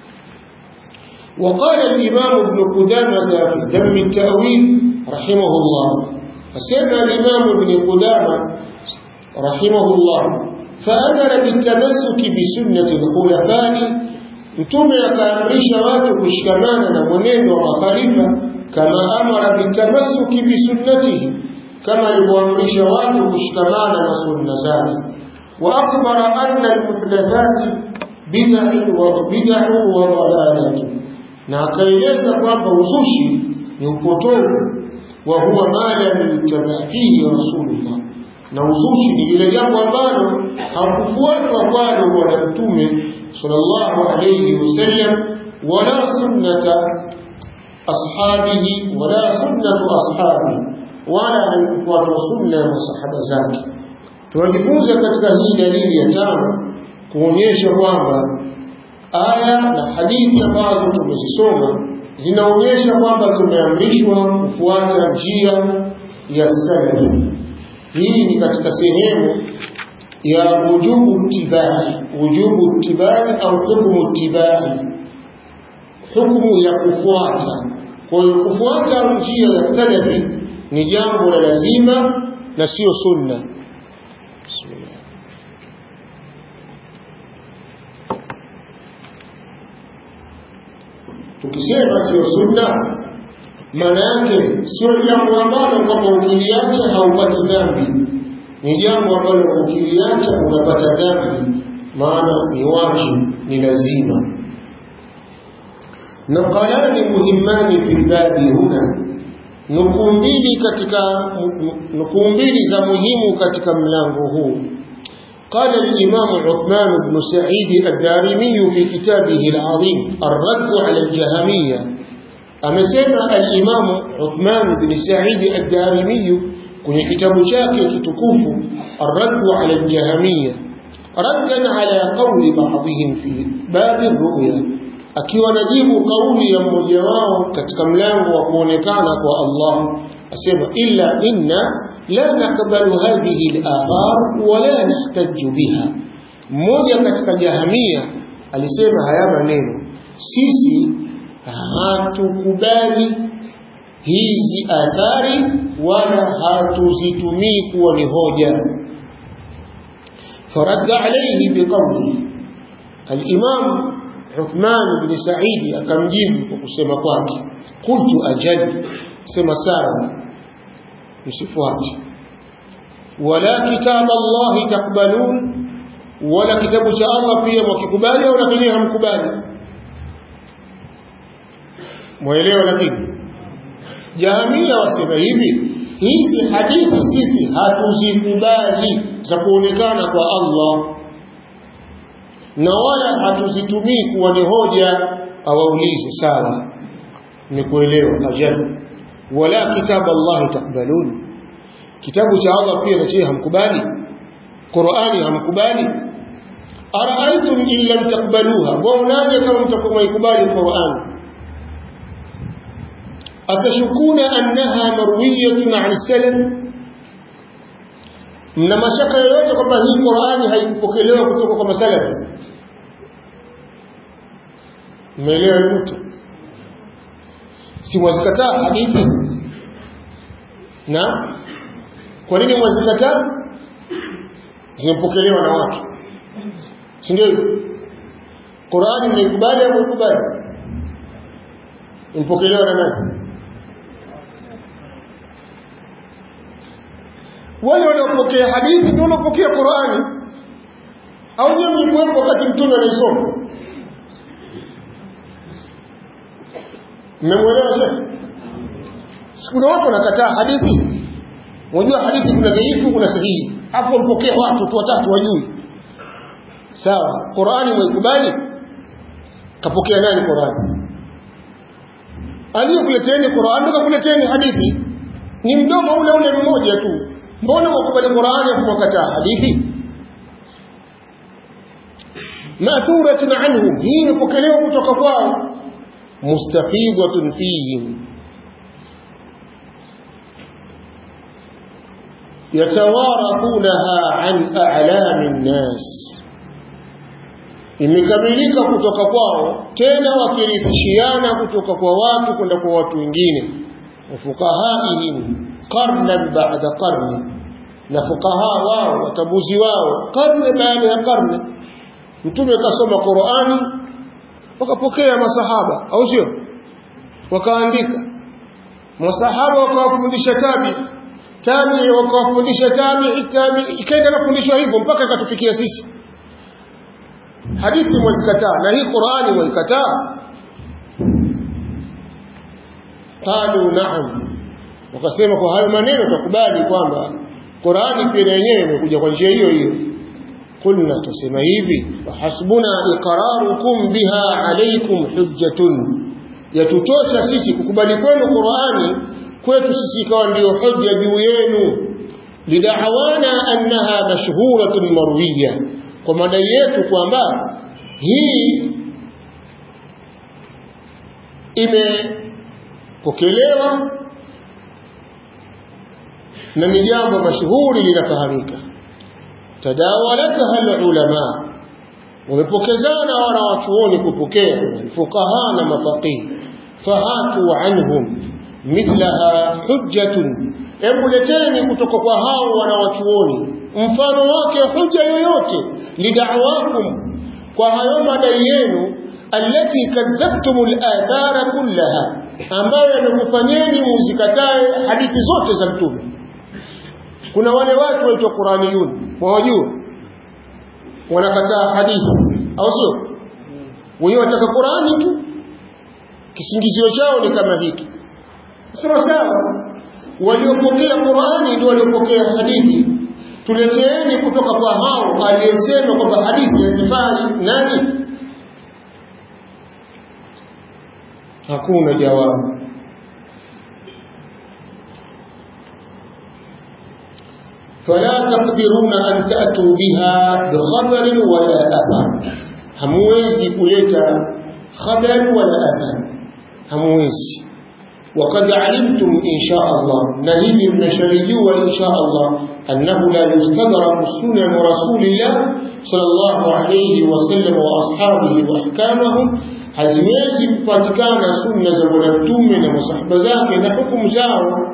وقال الإمام ابن قدامة في ذم التأويل رحمه الله فسمع الإمام ابن قدامة رحمه الله فأمر بالتمسك بسنة الخلفاء mtume akaamrisha watu kushikamana na mwenendo wa makhalifa kama amara bitamassuki bisunnatihi kama alivyoamrisha watu kushikamana na sunna zake wa akhbara anna almuhdathati bid'u wa dalalatu na akaeleza kwamba uzushi ni upotovu wa huwa ma lam yuttaba fihi rasulullah na uzushi ni lile jambo ambalo hakufuatwa kwalo bwana mtume sallallahu alayhi wasallam wala sunnata ashabihi wala sunnatu ashabihi wala haikufuatwa sunna ya masahaba zake tunajifunza katika hii dalili ya tano kuonyesha kwamba aya na hadithi ambazo tumezisoma zinaonyesha kwamba tumeamrishwa kufuata njia ya salafi hii ni katika sehemu ya wujubu tibai wujubu tibai au hukumu tibai hukumu ya kufuata kwa hiyo kufuata njia ya salafi ni jambo la lazima na sio sunna bismillah tukisema sio sunna maana yake sio jambo ambalo kwamba ukiliacha haupati dhambi ni jambo ambalo ukiliacha unapata dhambi maana ni wajibu ni lazima naqalani muhimmani fi lbabi huna nukuu mbili katika nukuu mbili za muhimu katika mlango huu قال الإمام عثمان بن سعيد الدارمي في كتابه العظيم الرد على الجهمية أمسنا الإمام عثمان بن سعيد الدارمي kwenye kitabu chake kitukufu الرد على الجهمية ردا على قول بعضهم في باب الرؤيا akiwa najibu kauli ya mmoja wao katika mlango wa kuonekana kwa Allah asema illa inna la nakbalu hadhihi al-athar wala nahtaju biha mmoja katika jahamia alisema haya maneno sisi hatukubali hizi athari wala hatuzitumii kuwa ni hoja faradda alayhi biqawli al-imam Uthman bin Saidi akamjibu kwa kusema kwake qultu ajal sema sawa msifuate wala kitab Allah takbalun wala kitabu cha Allah pia mwakikubali au lakini hamkubali mwelewa lakini Jahamia wasema hivi hizi hadithi sisi hatuzikubali za kuonekana kwa Allah na wala hatuzitumii kuwa ni hoja awaulize sawa nimekuelewa ajal wala kitab Allah takbalun kitabu cha Allah pia na hamkubali Qur'ani hamkubali araaitum in lam takbaluha waonaje kama mtakuwa ikubali Qur'ani atashukuna annaha marwiyatun an salaf mna mashaka yoyote kwamba hii Qur'ani haikupokelewa kutoka kwa masalafi umeelewa mtu si mwazikataa hadithi na kwa nini mwazikataa zimepokelewa na watu si ndio Qur'ani mnaikubali au mkubali impokelewa na nani wale wanaopokea hadithi ndio wanaopokea Qur'ani au nyewe mlikuwepo wakati mtume anaisoma mmemwelewa shekhe sikuna watu wanakataa hadithi unajua hadithi kuna dhaifu kuna sahihi hapo mpokea watu tu watatu wajui sawa qurani mwaikubali kapokea nani qurani aliyekuleteni qurani ndo kakuleteni hadithi ni mdomo ule ule mmoja tu mbona wakubali qurani afu wakataa hadithi mathuratun anhum hii imepokelewa kutoka kwao mustafidatun fihim yatawarathunaha an a'lami nnas imekamilika kutoka kwao tena wakirithishiana kutoka kwa watu kwenda kwa watu wengine wafuqahaihim qarnan ba'da qarni na fuqaha wao watabuzi wao karne baada ya karne mtume kasoma Qur'ani wakapokea masahaba au sio wakaandika masahaba wakawafundisha tabi tabi wakawafundisha tabi tabi ikaenda nafundishwa hivyo mpaka ikatufikia sisi hadithi mwazikataa na hii Qur'ani mwaikataa qalu na'am wakasema kwa hayo maneno tukubali kwamba Qur'ani pia yenyewe imekuja kwa njia hiyo hiyo kulna tusema hivi hasbuna iqrarukum biha alaykum hujjatun yatutosha sisi kukubali kwenu Qur'ani kwetu sisi ikawa ndio hoja juu yenu lidawana annaha mashhuratun marwiya kwa madai yetu kwamba hii imepokelewa na ni jambo mashuhuri linafahamika tadawalataha alulama wamepokezana wana wachuoni kupokea fuqaha na mafaqih fahatu anhum mithlaha hujjatun hebu leteni kutoka kwa hao wana wachuoni mfano wake huja yoyote lidawakum kwa hayo madai yenu allati kadhabtum al-athara kullaha ambayo yamekufanyeni muzikatae hadithi zote za mtume kuna wale watu waitwa Qur'aniyun wawajua wanakataa hadithi au sio wenyewe wataka Qur'ani tu kisingizio chao ni kama hiki sawa sawa waliopokea Qur'ani ndio waliopokea hadithi tuleteeni kutoka kwa hao aliyesema kwamba hadithi hazifai nani hakuna jawabu فلا تقدرون أن تأتوا بها بخبر ولا أثر همويزي كلتا خبر ولا أثر همويزي وقد علمتم إن شاء الله نهيب من شريجوا إن شاء الله أنه لا يستدرك سنن رسول الله صلى الله عليه وسلم وأصحابه وأحكامهم haziwezi kupatikana sunna za bwana mtume na masahaba zake na hukumu zao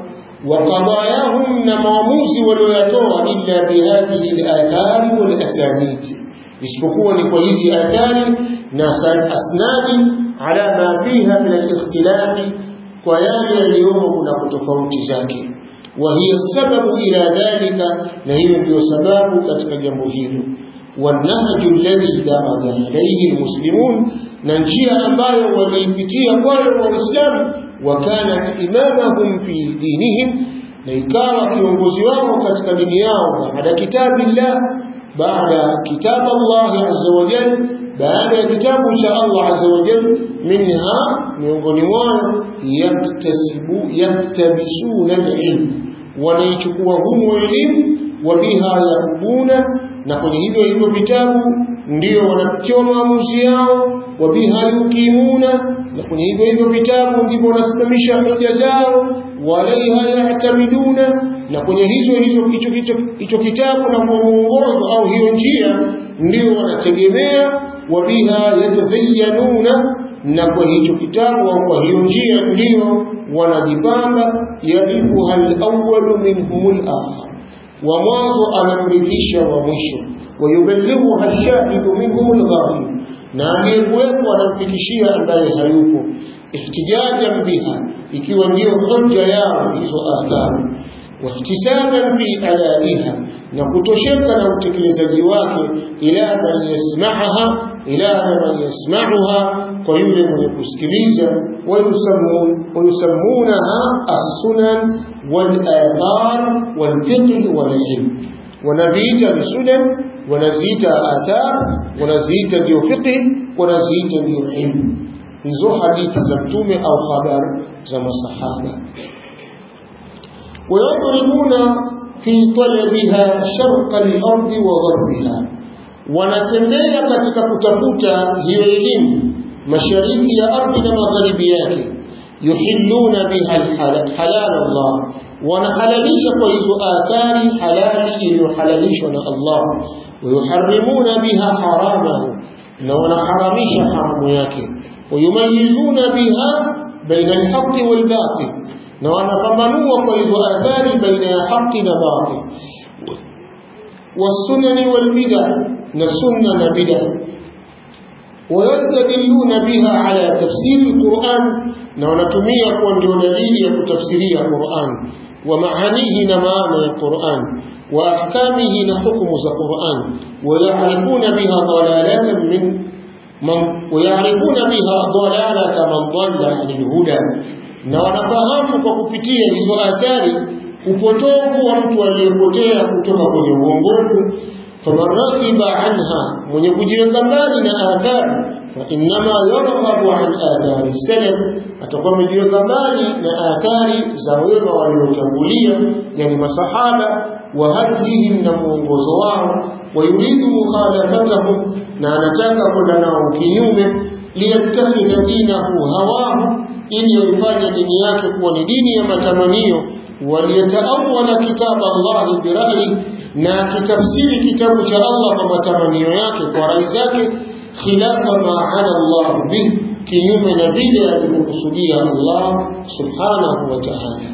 وقضاياهم نماموز وليتوى إلا بهذه الآثار والأسانيد isipokuwa ni kwa hizi athari na asnadi ala ma fiha min alikhtilafi kwa yale yaliyomo kuna kutofauti zake wa hiya sababu ila dhalika na hiyo ndio sababu katika jambo hilo والنهج الذي درج عليه المسلمون ننجيا ambayo waliipitia kwayo waislamu wakanat imamahum fi dinihim na ikawa kiongozi wao katika dini yao baada kitabillah baada kitab Allah azza wa jalla baada ya kitabu cha Allah azza wa jalla minha miongoni mwao yaktasibu yaktabisuna alilm wanaichukua humu elimu wabiha yakubuna na kwenye hivyo hivyo vitabu ndio wanatoa maamuzi yao wabiha yukimuna na kwenye hivyo hivyo vitabu ndipo wanasimamisha hoja zao walaiha yatamiduna na kwenye hizo hizo hicho hicho kitabu na mwongozo au hiyo njia ndio wanategemea wabiha yatazayyanuna na kwa hicho kitabu au kwa hiyo njia ndio wanajipamba yarithuha alawwalu minhum alakhar wa mwanzo anamrithisha wa mwisho wayuballighuha ash-shahidu minhum al-ghaib na aliyekuwepo anamfikishia ambaye hayupo ihtijajan biha ikiwa ndiyo hoja yao hizo athari واحتسابا في أدائها نكتشك لو تكلزجي wake إلى من يسمعها إلى من يسمعها ويولي من يكسكليزا ويسمون ويسمونها السنن والآثار والفقه والعلم ونبيت بسنن ونزيت آثار ونزيت بفقه ونزيت بعلم hizo hadithi za mtume au habari za masahaba ويضربون في طلبها شرق الأرض وغربها wanatembea katika kutafuta hiyo elimu mashariki ya ardhi na magharibi yake yuhilluna biha halal Allah wanahalalisha kwa hizo athari halali iliyohalalishwa na Allah wayuharrimuna biha haramahu na wanaharamisha haramu yake wayumayizuna biha baina alhaqi walbatil na wanapambanua kwa hizo athari baina ya haki na batil والسنن والبدع نسنة بدع ويستدلون بها على تفسير القرآن نونتمية كوندو دليل تفسيري القرآن ومعانيه نمانا القرآن وأحكامه نحكم القرآن ويعرفون بها ضلالة من من ويعرفون بها ضلالة من ضل عن الهدى نونفهم وكفتية إذو آثاري upotovu wa mtu aliyepotea kutoka kwenye uongofu faman raqiba anha mwenye kujiweka mbali na athari fa innama yarghabu an athari salaf atakuwa amejiweka mbali na athari za wema waliotangulia yani masahaba wa hadhihim na mwongozo wao wayuridu mukhalafatahum na anataka kwenda nao kinyume liyattakhidha dinahu hawahu ili yaifanye dini yake kuwa ni dini ya matamanio waliyataawala kitaba Allah bira'yi na kitafsiri kitabu cha Allah kwa matamanio yake kwa rai zake khilafa ma ala Allah bih kinyume na vile alivyokusudia Allah subhanahu wa ta'ala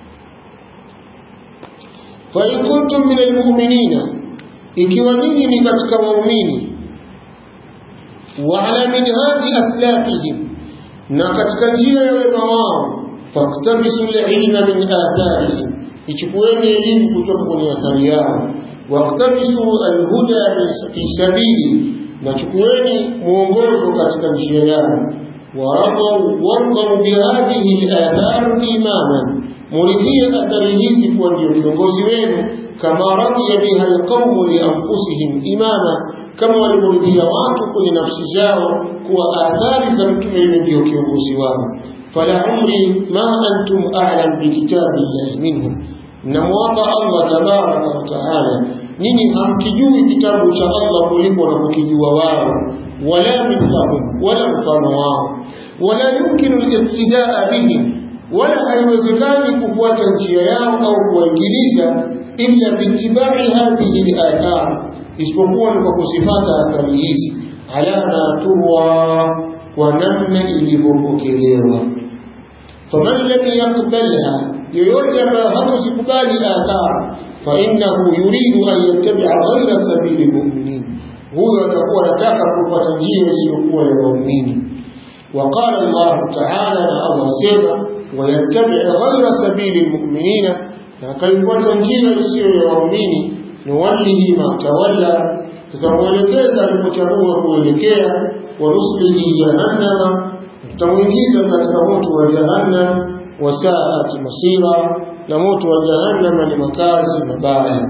fa in kuntum min almu'minina ikiwa ninyi ni katika waumini wa ala minhaji aslafihim na katika njia ya wema wao faktabisu lilma min atharihim ichukueni elimu kutoka kwenye athari yao waktabisu alhuda fi sabili na chukueni mwongozo katika njia yao warqau bihadhihi lathar imaman muridhie athari hizi kuwa ndio viongozi wenu kama radhiya biha alqaumu lianfusihim imama kama walivyoridhia watu kwenye nafsi zao kuwa athari za mtume yule ndio kiongozi wao فلعمري ما أنتم أعلم بكتاب الله منهم نموضع الله تبارك وتعالى نيني hamkijui kitabu cha Allah kuliko wanapokijua wao wala mithlahum wala mfano wao wala yumkinu al-ibtidaa bihim wala haiwezekani kufuata njia yao au kuwaingiliza illa biitibai hadhihi al-athar isipokuwa ni kwa kuzifata athari hizi ala ma turwa kwa namna ilivyopokelewa faman lam yaqbalha yoyote ambaye hakuzikubali athar fainnahu yuridu an yattabia ghaira sabili lmuminin huyo atakuwa anataka kupata njia isiyokuwa ya waumini وقال الله تعالى الله سيما ويتبع غير سبيل المؤمنين فكيف تنجيل السير يومين نوله ما تولى tutamwelekeza alipochagua kuelekea wa nuslihi jahannama tutamwingiza katika moto wa jahannam wa saat masira na moto wa jahannama ni makazi mabaya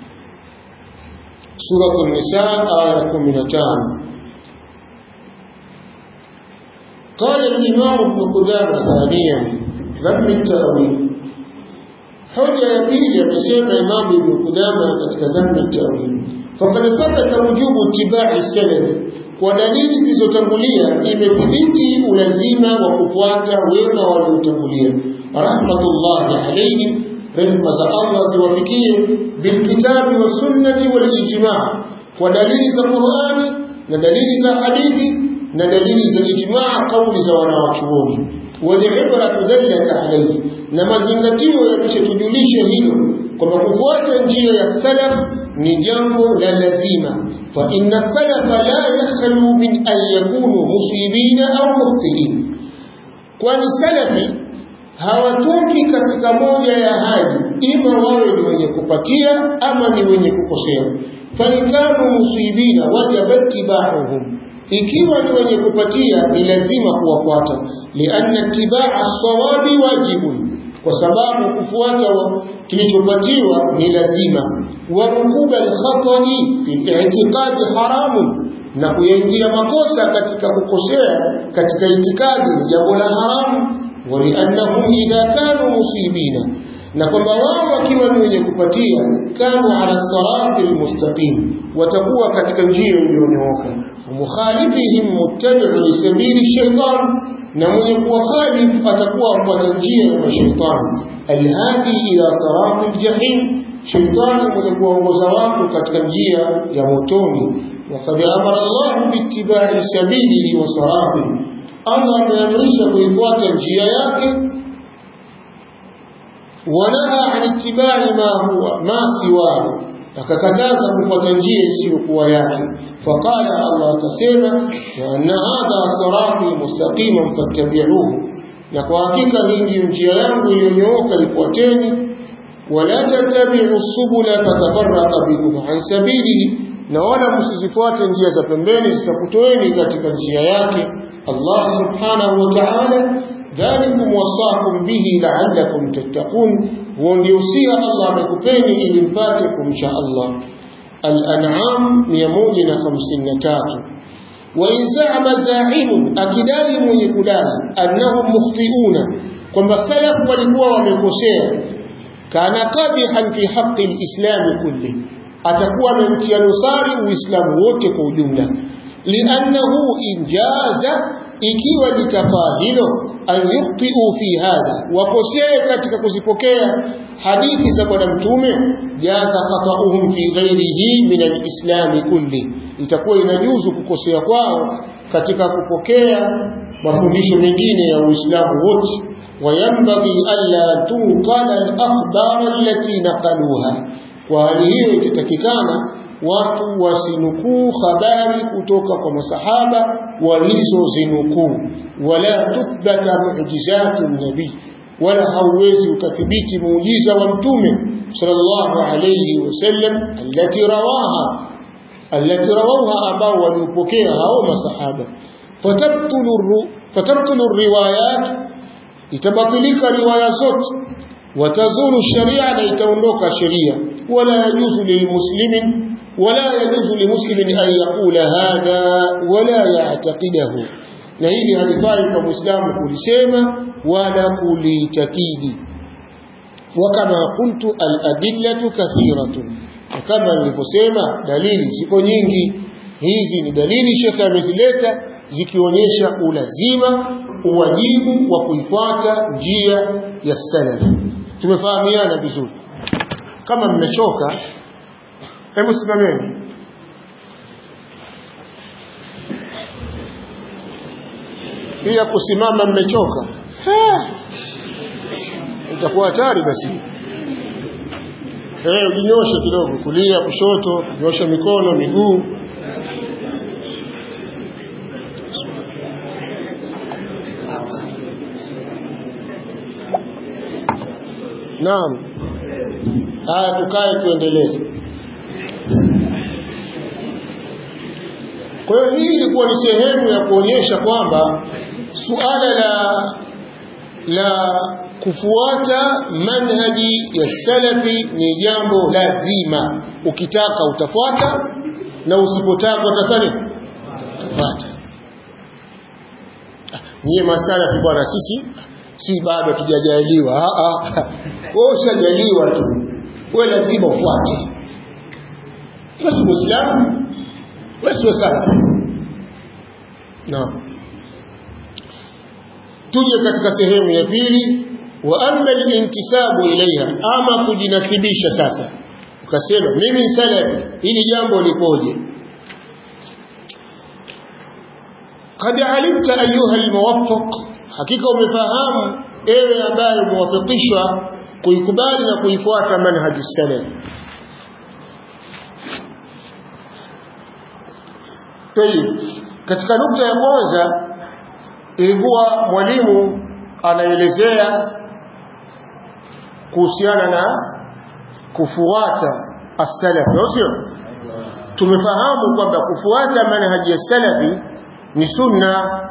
suratu nisa aya 15 قال الإمام ابن قدامة ثانيا ذم التأويل حجة يبيل يقسم إمام ابن قدامة كذب التأويل فقد ثبت وجوب اتباع السلف ودليل zilizotangulia imethibiti ulazima wa kufuata wema waliotangulia rahmatullahi alayhim rehma za Allah ziwafikie bilkitabi wasunnati walijmaa kwa dalili za Qur'ani na dalili za hadithi na dalili za ijmaa kauli za wanawachuoni walibra dallat alayhi na mazingatio yakishujulisha hilo kwamba kufuata njia ya salaf ni jambo la lazima fa inna salafa la yakhlu min an yakunu musibina au mukhtiin kwani salafi hawatoki katika moja ya hali ima wawe ni wenye kupatia ama ni wenye kukosea faikanu musibina wajabat tibahuhum ikiwa ni wenye kupatia ni lazima kuwafuata lianna tibaa sawabi wajibun kwa sababu kufuata kilichopatiwa ni lazima warukuba alkhatani fi i'tiqadi haramun na kuyaingia makosa katika kukosea katika itikadi ni jambo la haramu waliannahum idha kanu musibina na kwamba wao wakiwa ni wenye kupatia kanu ala sirati almustaqim watakuwa katika njia iliyonyooka mukhalifihim muttabi'u li sabili shaytan na mwenye kuwakhalif atakuwa afuata njia ya mashaitani alhadi ila sirati aljahim shaitani mwenye kuwaongoza watu katika njia ya motoni وقد أمر الله باتباع سبيله وصراطه Allah ameamrisha kuifuata njia yake wanaha an ittibai ma huwa ma siwahu akakataza kufuata njia isiyokuwa yake faqala Allah akasema wa anna hadha sirati mustaqiman fattabi'uhu na kwa hakika hii ndiyo njia yangu iliyonyooka ifuateni wala tattabi'u subula fatafarraqa bikum an sabilihi na wala msizifuate njia za pembeni zitakutoeni katika njia yake Allah subhanahu wa ta'ala dhalikum wasaakum bihi la'allakum tattaqun huo ndio usia Allah amekupeni ili mpate kumcha Allah Al-An'am 153 wa in za'ama za'imun akidai mwenye kudai annahum mukhti'una kwamba salaf walikuwa wamekosea kana qadihan fi haqqi al-islam kulli atakuwa amemtia dosari uislamu wote kwa ujumla liannahu injaza ikiwa litafaa hilo an yukhtiu fi hadha wakosee katika kuzipokea hadithi za bwana mtume jaza khatauhum fi ghairihi min alislami kulli itakuwa inajuzu kukosea kwao katika kupokea mafundisho mengine ya uislamu wote وينبغي ألا تنقل الأخبار التي نقلوها kwa hali hiyo itatakikana watu wasinukuu habari kutoka kwa masahaba walizozinukuu wala tuthbata mu'jizatu nabii wala hauwezi ukathibiti muujiza wa mtume sallallahu alayhi wasallam allati rawaha allati rawaha ambao waliopokea hao masahaba fatabtulu fatabtulu riwayat itabatilika riwaya zote watazuru sharia na itaondoka sheria wala yajuzu lilmuslimin wala yajuzu limuslimin an yaqula hadha wala ya'taqidahu na hili halifai kwa muislamu kulisema wala kulitakidi wakama qultu aladillatu kathiratun kama nilivyosema dalili ziko nyingi hizi ni dalili shekhe amezileta zikionyesha ulazima uwajibu wa kuifuata njia ya salaf tumefahamiana vizuri kama mmechoka hebu simameni pia kusimama mmechoka itakuwa hatari basi eh ujinyoshe kidogo kulia kushoto nyosha mikono miguu Naam. Haya tukae tuendelee. Kwa hiyo hii ilikuwa ni sehemu ya kuonyesha kwamba suala la la kufuata manhaji ya salafi ni jambo lazima. Ukitaka utafuata na usipotaka utafanya utafuata. Nyie masalafi bwana sisi si bado tujajaliwa wewe ushajaliwa tu wewe lazima ufuate basi muislamu wewe sio sana naam tuje katika sehemu ya pili wa amma al-intisabu ilaiha ama kujinasibisha sasa ukasema mimi salafi hili jambo lipoje قد علمت أيها الموفق hakika umefahamu ewe ambaye umewafikishwa kuikubali na kuifuata manhaji salaf Tayib katika nukta ya kwanza ilikuwa mwalimu anaelezea kuhusiana na kufuata as-salaf sio tumefahamu kwamba kufuata manhaji ya salafi ni sunna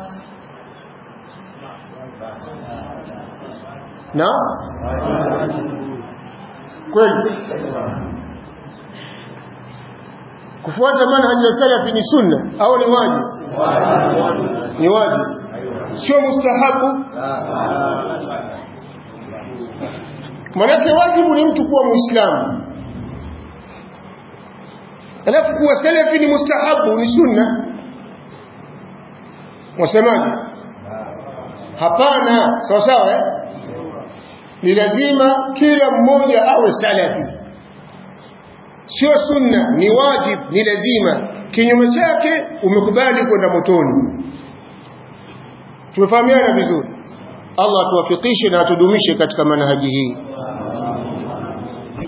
na kweli kufuata manhaji ya salafi ni sunna au ni wajibu ni wajibu sio mustahabu manake wajibu ni mtu kuwa muislamu alafu kuwa salafi ni mustahabu ni sunna wasemaje hapana sawa sawa eh? ni lazima kila mmoja awe salafi sio sunna ni wajib ni lazima kinyume chake umekubali kwenda motoni tumefahamiana vizuri Allah atuwafikishe na atudumishe katika manhaji hii